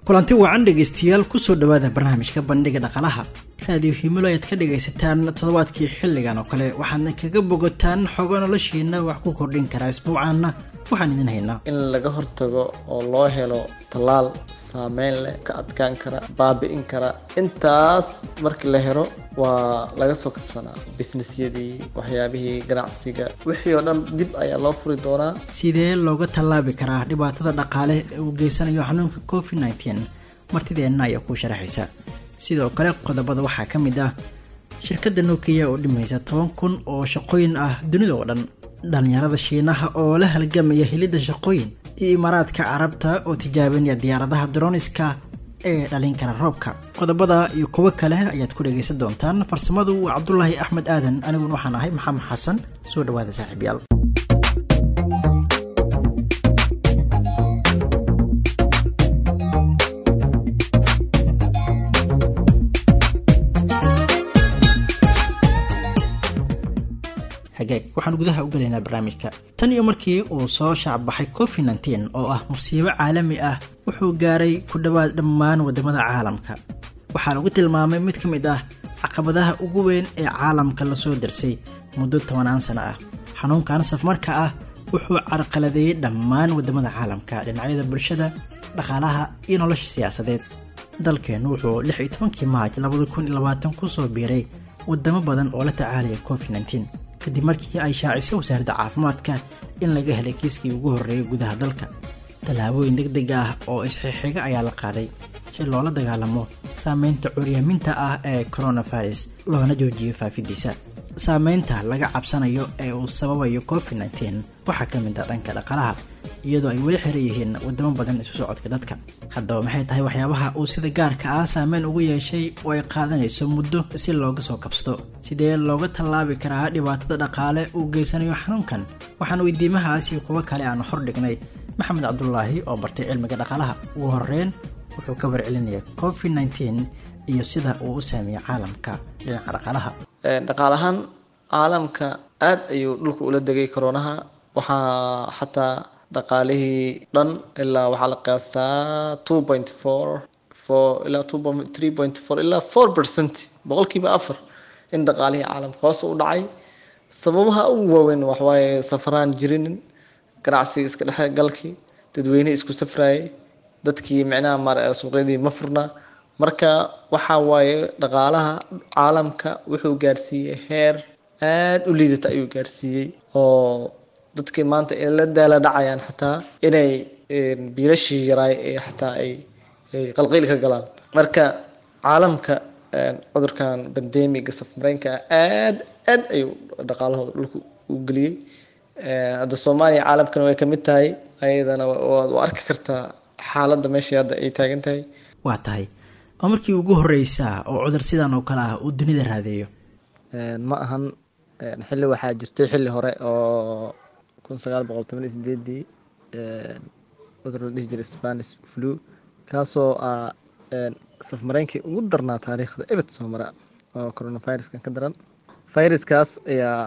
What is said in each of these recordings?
kulanti wacan dhegaystayaal kusoo dhowaada barnaamijka bandhiga dhaqalaha raadiyo himilo ayaad ka dhagaysataan toddobaadkii xilligan oo kale waxaadna kaga bogataan xogo noloshiina wax ku kordhin karaa isbuucaana waxaan idin haynaa in laga hortago oo loo helo tallaal saameyn leh ka adkaan kara baabi'in kara intaas markii la helo waa laga soo kabsanaa bisnesyadii waxyaabihii ganacsiga wixii oo dhan dib ayaa loo furi doonaa sidee looga tallaabi karaa dhibaatada dhaqaale ee uu geysanayo xanuunka covid nteen martideenna ayaa kuu sharaxaysa sidoo kale qodobada waxaa ka mid ah shirkadda nokiya oo dhimaysa toban kun oo shaqooyin ah dunida oo dhan dhallinyarada shiinaha oo la halgamaya helidda shaqooyin iyo imaaraadka carabta oo tijaabinaya diyaaradaha droniska ee dhalin kara roobka qodobada iyo kuwo kale ayaad ku dhagaysan doontaan farsamadu waa cabdulaahi axmed aadan aniguna waxaan ahay maxamed xasan soo dhawaada saaxiibyaal hagaag waxaan gudaha u gelaynaa barnaamijka tan iyo markii uu soo shaacbaxay covid nteen oo ah musiibo caalami ah wuxuu gaaray ku dhowaad dhammaan waddamada caalamka waxaa lagu tilmaamay mid ka mid ah caqabadaha ugu weyn ee caalamka lasoo darsay muddo tobanaan sano ah xanuunkan safmarka ah wuxuu carqaladeeyey dhammaan waddamada caalamka dhinacyada bulshada dhaqaalaha iyo nolosha siyaasadeed dalkeennu wuxuu lix iyo tobankii maaj labada kun iyo labaatan kusoo biiray waddamo badan oo la tacaalaya covid nteen kadib markii ay shaacisay wasaaradda caafimaadka in laga helay kiiskii ugu horreeyay gudaha dalka tallaabooyin deg deg ah oo isxixiga ayaa la qaaday si loola dagaalamo saameynta curyaaminta ah ee coronavirus loona joojiyo faafidiisa saameynta laga cabsanayo ee uu sababayo covid nteen waxaa ka mid ah dhanka dhaqalaha iyadoo ay weli xiran yihiin waddamo badan isu socodka dadka haddaba maxay tahay waxyaabaha uu sida gaarka ah saameyn ugu yeeshay oo ay qaadanayso muddo si looga soo kabsado sidee looga tallaabi karaa dhibaatada dhaqaale uu geysanayo xanuunkan waxaan weydiimahaas iyo kuwo kale aan hor dhignay maxamed cabdulaahi oo bartay cilmiga dhaqaalaha ugu horeyn wuxuu ka warcelinaya covid nteen iyo sida uu u saameeyey caalamka dhinaca dhaqaalaha dhaqaalahaan caalamka aad ayuu dhulka ula degay koronaha waxaa xataa dhaqaalihii dhan ilaa waxaa la qiyaastaa two point four four ilaa two point three point four ilaa four percent boqolkiiba afar in dhaqaalihii caalamka hoos u dhacay sababaha ugu waaweyn waxwaaye safaraan jirinin ganacsiga iska dhexe galkii dadweynihii isku safrayay dadkii micnaha mar suuqyadii ma furna marka waxa waaye dhaqaalaha caalamka wuxuu gaarsiiyey heer aad u liidata ayuu gaarsiiyey oo dadkii maanta ay la daala dhacayaan xataa inay biilashii yaraay ee xataa ay qalqiil ka galaan marka caalamka cudurkan bandemiga safmareenka aad aad ayuu dhaqaalahooda dhulka u geliyey hadda soomaaliya caalamkana way kamid tahay ayadana waad u arki kartaa xaaladda meeshii hadda ay taagan tahay waa tahay oo markii ugu horeysaa oo cudur sidan oo kale ah uu dunida raadeeyo ma ahan xilli waxaa jirtay xilli hore oo kun sagaal boqol toban iyo sideedii cudur la dhihi jiray spanish flu kaasoo ah safmareynkii ugu darnaa taariikhda ebed soo mara oo coronaviruskan ka daran viruskaas ayaa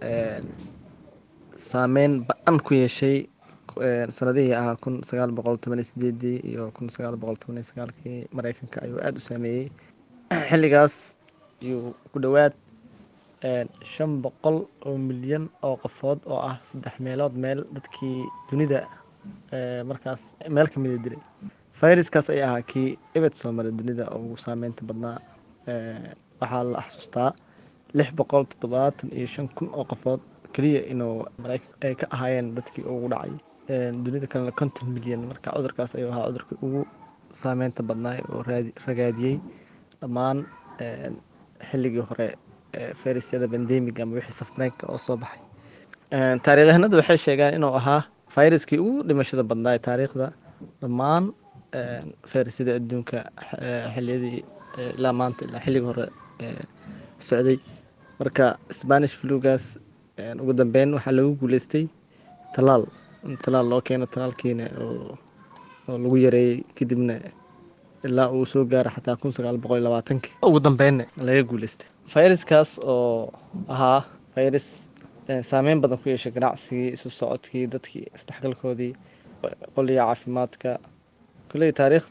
saameyn ba-an ku yeeshay sanadihii ahaa kun sagaal boqol toban iyo sideedii iyo kun sagaal boqol toban iyo sagaalkii mareykanka ayuu aada u saameeyey xilligaas ayuu ku dhowaad shan boqol oo milyan oo qofood oo ah saddex meelood meel dadkii dunida markaas meel ka mida dilay viruskaas ayaa ahaa kii ebed soo maray dunida ugu saameynta badnaa waxaa la xasuustaa lix boqol toddobaatan iyo shan kun oo qofood keliya inuu mareykan ay ka ahaayeen dadkii ugu dhacay dunida kalena konton milyan marka cudurkaas ayuu ahaa cudurkii ugu saameynta badnaa oo ragaadiyey dhammaan xilligii hore fayrasyada bandemiga ama wixii safmareenka oo soo baxay taariikyahanadu waxay sheegaan inuu ahaa fayraskii ugu dhimashada badnaa ee taariikhda dhammaan fayrasyada adduunka xiliyadii ilaa maanta ilaa xilligii hore socday marka spanish flugaas ugu dambeyn waxaa lagu guuleystay talaal in talaal loo keeno talaalkiina oo lagu yareeyey kadibna ilaa uu soo gaara xataa kun sagaal boqol iyo labaatankii ugu dambeynna laga guuleystay fayraskaas oo ahaa fayrus saameyn badan ku yeeshay ganacsigii isu socodkii dadkii isdhexgalkoodii qoliga caafimaadka kulley taariikhda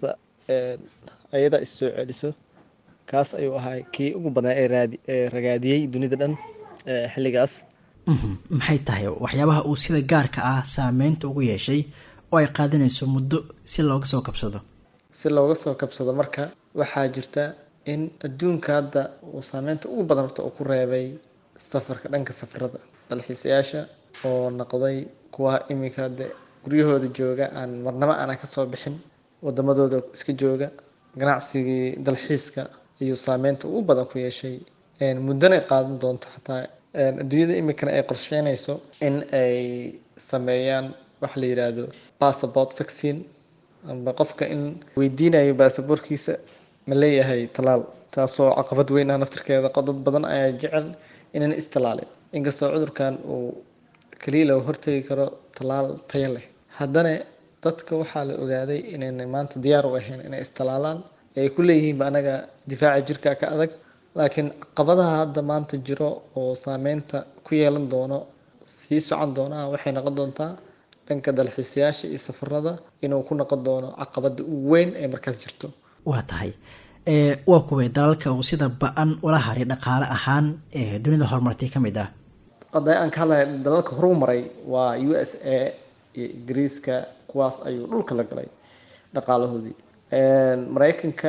ayada issoo celiso kaas ayuu ahaa kii ugu badnaa ee raadi ee ragaadiyey dunida dhan xilligaas maxay tahay waxyaabaha uu sida gaarka ah saameynta ugu yeeshay oo ay qaadanayso muddo si looga soo kabsado si looga soo kabsado marka waxaa jirta in adduunka hadda uu saameynta ugu badan horta uu ku reebay safarka dhanka safarada dalxiisayaasha oo noqday kuwa iminka de guryahooda jooga aan marnabo aanan kasoo bixin wadamadooda iska jooga ganacsigii dalxiiska ayuu saameynta ugu badan ku yeeshay muddana qaadan doonto xataa adduunyada iminkana ay qorsheynayso in ay sameeyaan waxa la yidhaahdo passport vaccine amba qofka in weydiinayo baasaboorkiisa ma leeyahay talaal taasoo caqabad weyn ah naftirkeeda dad badan ayaa jecel inaan istalaalin inkastoo cudurkan uu kaliya laga hortegi karo talaal tayo leh haddana dadka waxaa la ogaaday inaynay maanta diyaar u ahayn inay istalaalaan ay ku leeyihiinba anaga difaaca jirka ka adag laakiin caqabadaha hadda maanta jiro oo saameynta ku yeelan doono sii socon doonaa waxay noqon doontaa dhanka dalxiisayaasha iyo safarada inuu ku noqon doono caqabada ugu weyn ee markaas jirto waa tahay waa kuway dalalka uu sida ba-an ula haray dhaqaale ahaan ee dunida horumartay ka mid ah hadda aan ka hadlaya dalalka horu maray waa u s a iyo ingiriiska kuwaas ayuu dhulka la galay dhaqaalahoodii maraykanka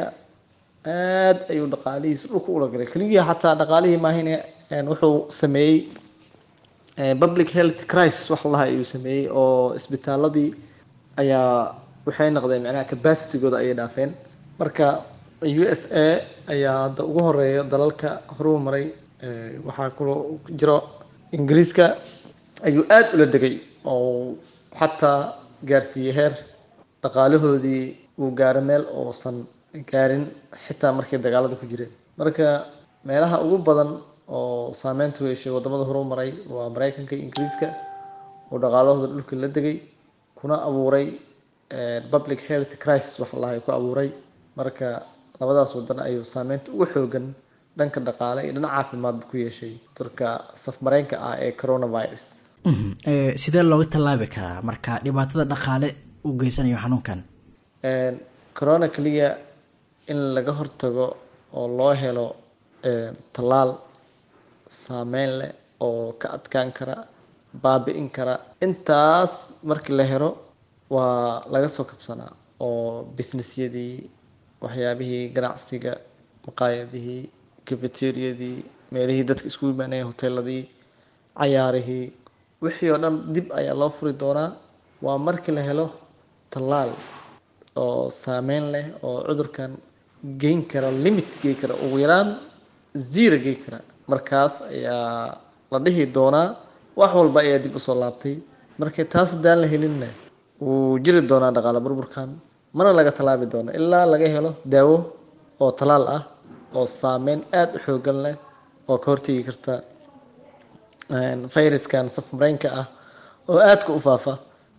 aad ayuu dhaqaalihiisa dhulka ula galay keligii xataa dhaqaalihii maahine wuxuu sameeyey public health crisis wax laha ayuu sameeyey oo isbitaaladii ayaa waxay noqdeen macnaha capacitygooda ayay dhaafeen marka u s a ayaa hadda ugu horeeya dalalka horuu maray waxaa kaloo jiro ingiriiska ayuu aada ula degay oo xataa gaarsiiyey heer dhaqaalahoodii uu gaaro meel oosan gaarin xitaa markay dagaalada ku jireen marka meelaha ugu badan oo saameynta u yeeshay wadamada horuu maray waa maraykanka iyo ingiriiska oo dhaqaalahooda dhulka la degay kuna abuuray public health crisis wax lahay ku abuuray marka labadaas wadan ayuu saameynta ugu xoogan dhanka dhaqaale iyo dhan caafimaadba ku yeeshay cudurka safmareenka ah ee coronavirus sidee looga tallaabi karaa marka dhibaatada dhaqaale uu geysanayo xanuunkan corona keliya in laga hortago oo loo helo tallaal saameyn leh oo ka adkaan kara baabi-in kara intaas markii la helo waa laga soo kabsanaa oo businessyadii waxyaabihii ganacsiga maqaayadihii cafeteriadii meelihii dadka isku imaanaya hoteeladii cayaarihii wixii oo dhan dib ayaa loo furi doonaa waa markii la helo tallaal oo saameyn leh oo cudurkan geyn kara limit gey kara ugu yaraan zero gey kara markaas ayaa la dhihi doonaa wax walba ayaa dib usoo laabtay marka taas haddaan la helinna wuu jiri doonaa dhaqaale burburkan mana laga tallaabi doono ilaa laga helo daawo oo tallaal ah oo saameyn aada u xoogan leh oo ka hortegi karta fayraskan safmareenka ah oo aadka u faafa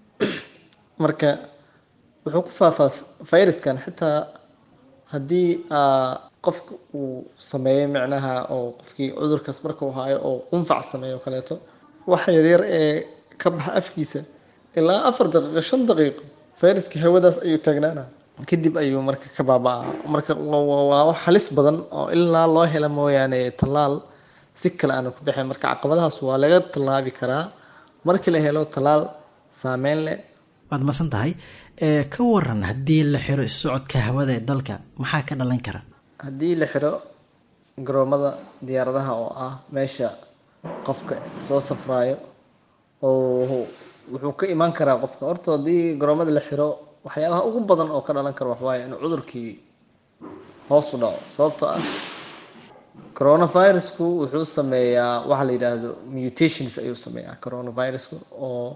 marka wuxuu ku faafaa fayraskan xitaa haddii qofka uu sameeyo micnaha oo qofkii cudurkaas marka uu haayo oo qunfac sameeyo kaleeto waxa yaryar ee ka baxa afkiisa ilaa afar daqiiqo shan daqiiqo fayraska hawadaas ayuu taagnaana kadib ayuu marka ka baaba-a marka waa wax halis badan oo ilaa loo hela mooyaane tallaal si kale aanu ku baxeen marka caqabadahaas waa laga tallaabi karaa markii la helo tallaal saameyn leh waad masan tahay ka waran haddii la xiro isu socodka hawada ee dalka maxaa ka dhalan kara haddii la xiro garoomada diyaaradaha oo ah meesha qofka soo safraayo oo wuxuu ka imaan karaa qofka horta haddii garoomada la xiro waxyaabaha ugu badan oo ka dhalan kara waxawaaye in cudurkii hoos u dhaco sababtoo ah coronavirusku wuxuu sameeyaa waxa la yidhaahdo mutations ayuu sameeyaa coronavirusku oo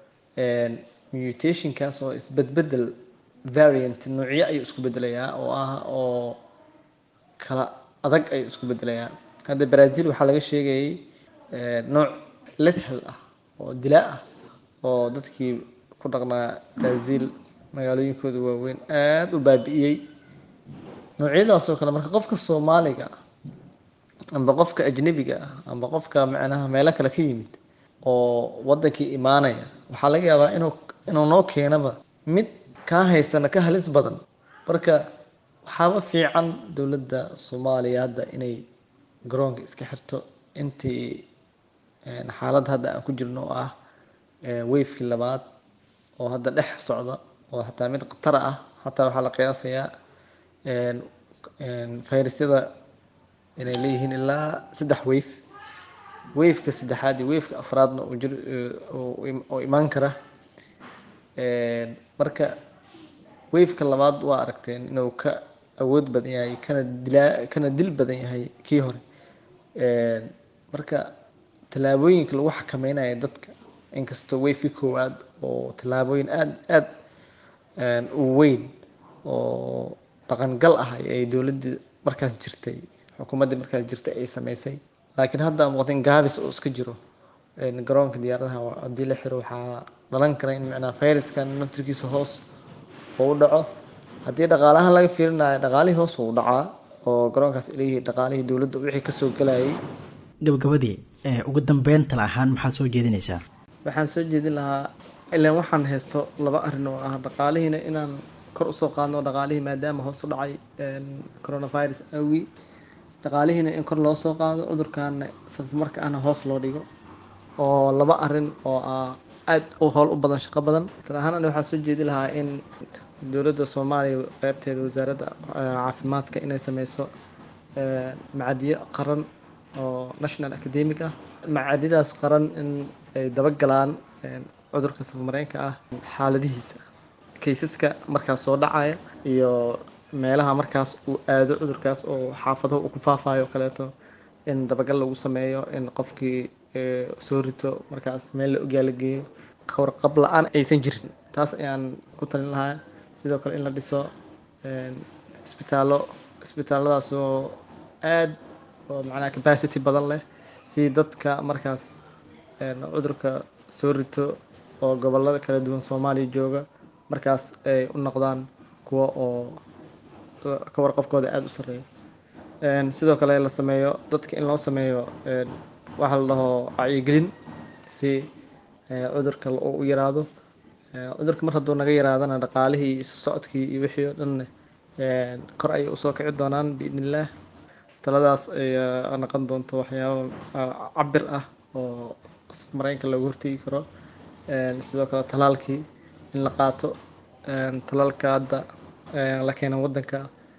mutationkaas oo isbedbedel variant nuucyo ayuu isku bedelayaa oo ah oo kala adag ayuu isku bedelayaa hadda brazil waxaa laga sheegayay nooc lethal ah oo dilaa ah oo dadkii ku dhaqnaa brazil magaalooyinkooda waaweyn aada u baabi'iyey noocyadaasoo kale marka qofka soomaaliga ah amba qofka ajnabiga ah amba qofka macnaha meelo kale ka yimid oo wadankii imaanaya waxaa laga yaabaa inuu inuu noo keenaba mid kaa haysana ka halis badan marka waxaaba fiican dowladda soomaaliya hadda inay garoonka iska xirto intii xaaladda hadda aan ku jirno oo ah weyfkii labaad oo hadda dhex socda oo xataa mid khatara ah xataa waxaa la qiyaasayaa fayrasyada inay leeyihiin ilaa saddex weyf weyfka saddexaad iyo weyfka afraadna uu jir oo imaan kara marka weyfka labaad waa aragteen inuu ka awood badan yahay kana dilaa kana dil badan yahay kii hore marka tallaabooyinka lagu xakameynayo dadka inkastoo weyfkii koowaad oo tallaabooyin aada aada u weyn oo dhaqangal ah ay dowladdii markaas jirtay xukuumaddii markaas jirtay ay sameysay laakiin hadda muuqata in gaabis uu iska jiro garoonka diyaaradaha haddii la xiro waxaa dhalan kara in macnaa fayraskan naftirkiisa hoos uu dhaco haddii dhaqaalahan laga fiirinayo dhaqaalihii hoos uu dhacaa oo garoonkaas leeyihi dhaqaalihii dowladda wixii kasoo galayay gabagabadii ugu dambeyn tala ahaan maxaad soo jeedinaysaa waxaan soo jeedin lahaa ilaan waxaan haysto laba arrin oo ah dhaqaalihiina inaan kor usoo qaadno dhaqaalihii maadaama hoos u dhacay coronavirus awgi dhaqaalihiina in kor loo soo qaado cudurkaana safamarka ahna hoos loo dhigo oo laba arin oo ah aada u howl u badan shaqo badan tal ahaan ani waxaa soo jeedi lahaa in dowladda soomaaliya qeybteeda wasaaradda caafimaadka inay sameyso macadiyo qaran oo national academic ah macadidaas qaran in ay dabagalaan cudurka safamareenka ah xaaladihiisa kaysaska markaas soo dhacaya iyo meelaha markaas uu aado cudurkaas oo xaafadaha uu ku faafayo o kaleeto in dabagal lagu sameeyo in qofkii soo rito markaas meel la ogyaa la geeyo kawarqab la-aan aysan jirin taas ayaan ku talin lahaa sidoo kale in la dhiso isbitaallo isbitaalladaas oo aad oo macnaha capacity badan leh si dadka markaas cudurka soo rito oo gobolada kala duwan soomaaliya jooga markaas ay u noqdaan kuwa oo ka warqabkooda aada u sareeyo sidoo kale la sameeyo dadka in loo sameeyo waxa la dhaho wacyigelin si cudurka u yaraado cudurka mar hadduu naga yaraadana dhaqaalihii isu socodkii iyo wixii oo dhan kor ayay usoo kici doonaan biidn illaah taladaas ayaa noqon doonto waxyaaba cabir ah oo mareenka looga hortegi karo sidoo kale talaalkii in la qaato talaalka hadda la keena wadanka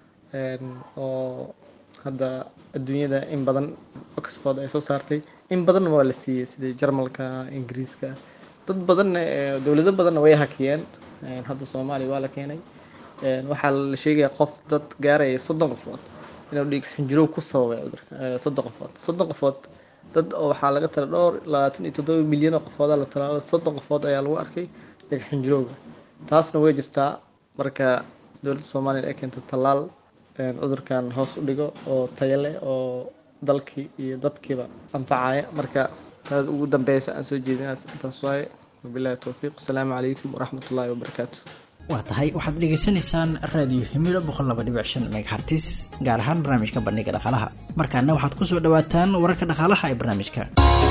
oo hadda adduunyada in badan oxford ay soo saartay in badanna waa la siiyey sidii jarmalka ingiriiska dad badanna dowlado badanna way hakiyeen hadda soomaaliya waa la keenay waxaa la sheegaya qof dad gaaraya soddon qofood inuu dhiig xinjirow ku sababay cudurka soddon qofood soddon qofood dad oo waxaa laga tala dhowr labaatan iyo toddoba milyan oo qofooda la talaalo soddon qofood ayaa lagu arkay dhiig xinjirowga taasna way jirtaa marka dowladda soomaaliya ay keento tallaal cudurkan hoos u dhigo oo tayo leh oo dalkii iyo dadkiiba anfacaya marka taas ugu dambeysa aan soo jeedinaas intaas waaye wabilahi towfiiq asalaamu calaykum waraxmat ullaahi wabarakaatu waa tahay waxaad dhegaysanaysaan raadiyo himilo boqol laba dhibic shan megahartis gaar ahaan barnaamijka bandhiga dhaqaalaha markaana waxaad ku soo dhawaataan wararka dhaqaalaha ee barnaamijka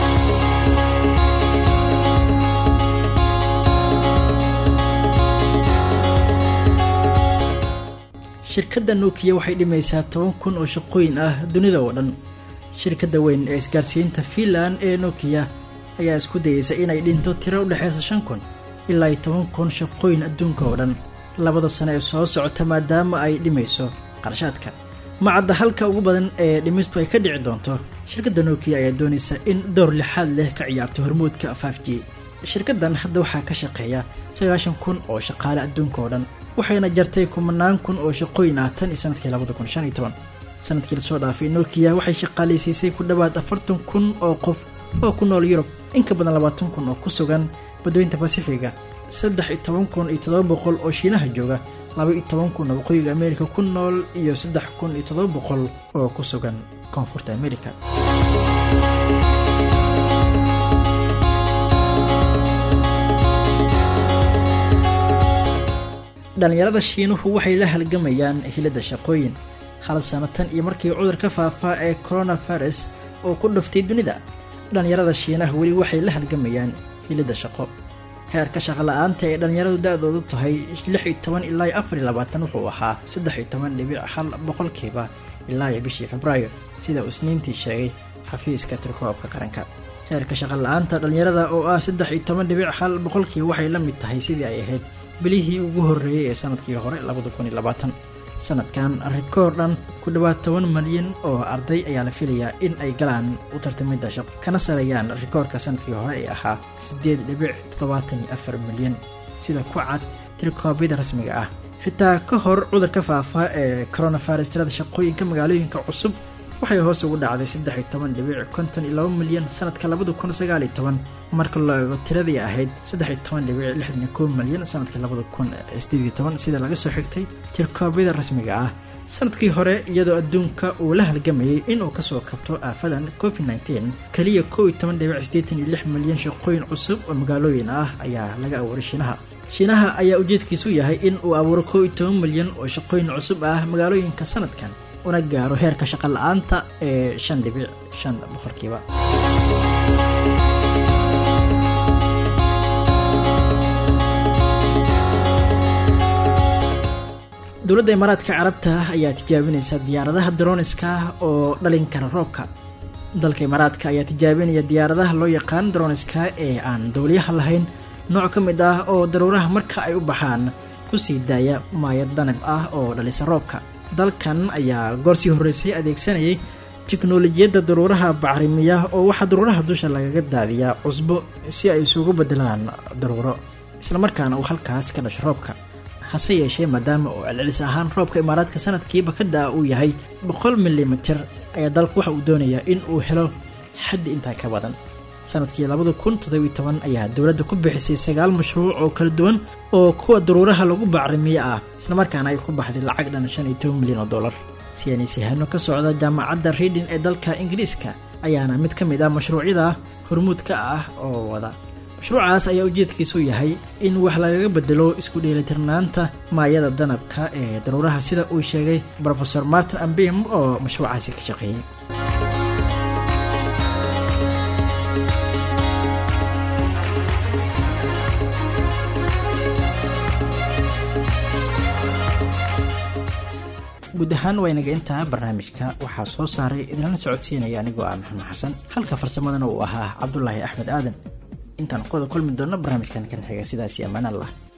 shirkadda nokiya waxay dhimaysaa toban kun oo shaqooyin ah dunida oo dhan shirkadda weyn ee isgaarsiinta fiinland ee nokiya ayaa isku dayeysa inay dhinto tiro u dhexaysa shan kun ilaa iyo toban kun shaqooyin adduunka oo dhan labada sano ee soo socota maadaama ay dhimayso qarashaadka macadda halka ugu badan ee dhimistu ay ka dhici doonto shirkadda nokiya ayaa doonaysa in door lixaad leh ka ciyaarto hormuudka faf g shirkaddan hadda waxaa ka shaqeeya sagaashan kun oo shaqaale adduunka oo dhan waxayna jartay kumanaan kun oo shaqooyin ah tan iyo sanadkii labada kun shan iyo toban sanadkii lasoo dhaafay nokiya waxay shaqaalaysiisay ku dhowaad afartan kun oo qof oo ku nool yurub in ka badan labaatan kun oo ku sugan badooyinta basifiga saddex iyo toban kun iyo toddoba boqol oo shiinaha jooga laba iyo toban kun oo waqooyiga ameerika ku nool iyo saddex kun iyo toddoba boqol oo ku sugan koonfurta ameerika dhallinyarada shiinuhu waxay la halgamayaan hilidda shaqooyin hal sano tan iyo markii cudurka faafaa ee coronavirus oo ku dhuftay dunida dhallinyarada shiinaha weli waxay la halgamayaan hilidda shaqo heerka shaqala-aanta ee dhallinyaradu da-doodu tahay lix iyo toban ilaa iyo afar iyo labaatan wuxuu ahaa saddex iyo toban dhibic hal boqolkiiba ilaa iyo bishii februaayo sida uu isniintii sheegay xafiiska tirkoobka qaranka heerka shaqala-aanta dhallinyarada oo ah saddex iyo toban dhibic hal boqolkii waxay la mid tahay sidii ay ahayd bilihii ugu horreeyey ee sanadkii hore labada kun iyo labaatan sanadkan rikoor dhan ku dhowaad toban malyan oo arday ayaa la filayaa in ay galaan u tartamidda shaqo kana sareeyaan rikoorka sanadkii hore ee ahaa siddeed dhibic toddobaatan iyo afar milyan sida ku cad tirkoobyada rasmiga ah xitaa ka hor cudurka faafa ee coronavirus tirada shaqooyinka magaalooyinka cusub waxay hoos ugu dhacday saddex iyo toban dhibic konton iyo laba milyan sanadka labada kun sagaal iyo toban marka loo eego tiradii ahayd saddex iyo toban dhibic lixdan iyo kow milyan sanadka labada kun sideed iyo toban sida laga soo xigtay tirkoobyada rasmiga ah sanadkii hore iyadoo adduunka uu la halgamayay inuu kasoo kabto aafadan covid nteen keliya kow iyo toban dhibic siddeetan iyo lix milyan shaqooyin cusub oo magaalooyin ah ayaa laga abuuray shiinaha shiinaha ayaa ujeedkiisu yahay in uu abuuro kow iyo toban milyan oo shaqooyin cusub ah magaalooyinka sanadkan una gaaro heerka shaqa la-aanta ee shan dhibic shan boqolkiiba dowladda imaaraadka carabta ayaa tijaabinaysa diyaaradaha droniska oo dhalin kara roobka dalka imaaraadka ayaa tijaabinaya diyaaradaha loo yaqaan droniska ee aan dowliyaha lahayn nooc ka mid ah oo daruuraha marka ay u baxaan kusii daaya maayad danab ah oo dhalisa roobka dalkan ayaa goorsii horreysay adeegsanayay tiknolojiyadda daruuraha bacrimiya oo waxaa daruuraha dusha lagaga daadiyaa cusbo si ay isugu beddelaan daruuro islamarkaana uu halkaas ka dhasho roobka hase yeeshee maadaama uu celcelis ahaan roobka imaaraadka sanadkiiba ka da-a uu yahay boqol milimitir ayaa dalku waxa uu doonayaa in uu helo xaddi intaa ka badan sanadkii labada kun toddobiy toban ayaa dowladda ku bixisay sagaal mashruuc oo kala duwan oo kuwa daruuraha lagu bacrimiyo ah islamarkaana ay ku baxday lacag dhan shan iyo toban milyan oo dollar siyanisyahaano ka socda jaamacadda reading ee dalka ingiriiska ayaana mid ka mid ah mashruucyada hormuudka ah oo wada mashruucaas ayaa ujeedkiisu yahay in wax lagaga bedelo isku dheelitirnaanta maayada danabka ee daruuraha sida uu sheegay rofeor martin ambim oo mashruucaasi ka shaqeeyey guud ahaan waynaga intaa barnaamijka waxaa soo saaray idinlana socodsiinaya anigoo ah maxamed xasan halka farsamadana uu ahaa cabdulaahi axmed aadan intaan qoda kulmi doonno barnaamijkan kan xiga sidaasi ammaan allah